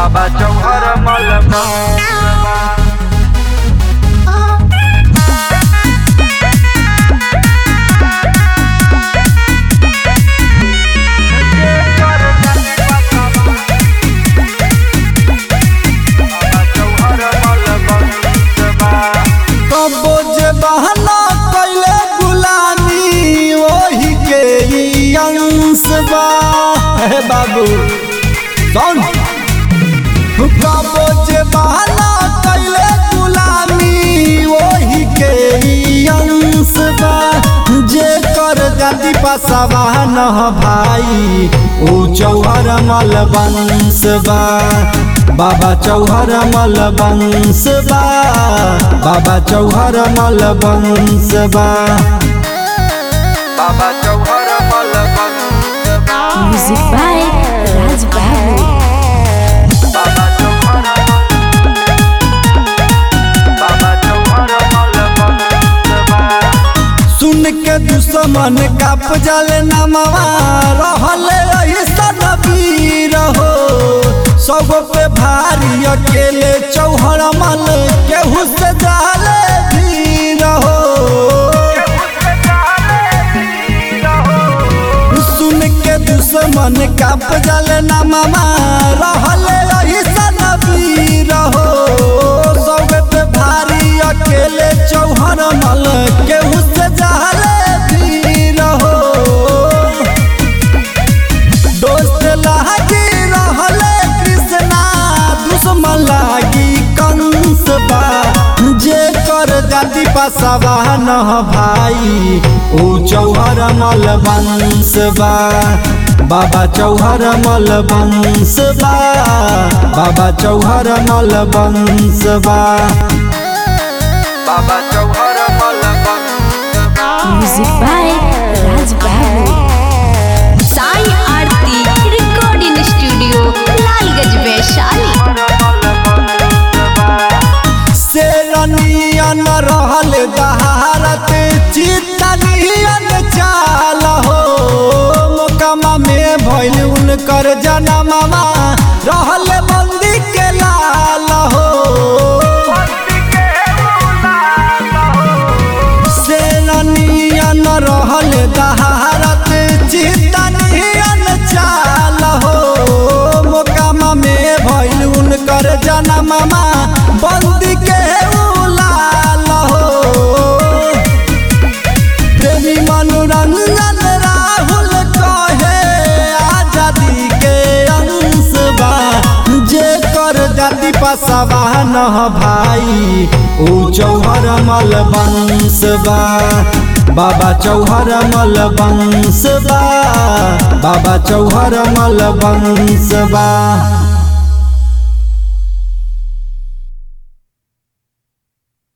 बाबा चौहर मल कबो जे बहना कैले गुलामी ओही के ई अंश बा हे बाबू कौन कबो जे बहना कैले गुलामी ओही के ई अंश बा जे कर जाति पसवा न भाई ऊ चौहर मल वंश बा बाबा चौहर मल वंश बा बाबा चौहर मल वंश बा बाबा चौहर मल Music by Raj Babu. बाबा चौहर बाबा चौहर मल सुन के दुश्मन काप जाले नमवा रहले ऐसन वीर हो सब पे भारी अकेले चौहर मल केहू से जाले भीर हो सुन के दुश्मन काप जाले नमवा रहले ऐसन वीर हो सब पे भारी अकेले चौहर मल केहू से जाले भीर हो दोस्त लागी रहले कृष्णा दुश्मन लागी कंस बा जे कर जाति पसवा न भाई ऊ चौहर मल वंश बा बाबा चौहर मल वंश बा बाबा चौहर मल वंश बा बाबा चौहर मल Music by Raj Babu. Sai Aarti Recording Studio, Lalgaj Vaishali. शेरनियन रहल दहारत चितनियन चाल हो मोकमा में भइल उनकर जनमवा रहल बंदी के लाल हो शेरनियन रहल दहारत चितनियन चाल हो मोकमा में भइल उनकर जनमवा बंदी के उलाल हो प्रेमी मनोरंजन राहुल कहे आजादी के अंश बा जे कर जाति पसवा न भाई ऊ चौहर मल वंश बा बाबा चौहर मल वंश बा बाबा चौहर मल वंश बा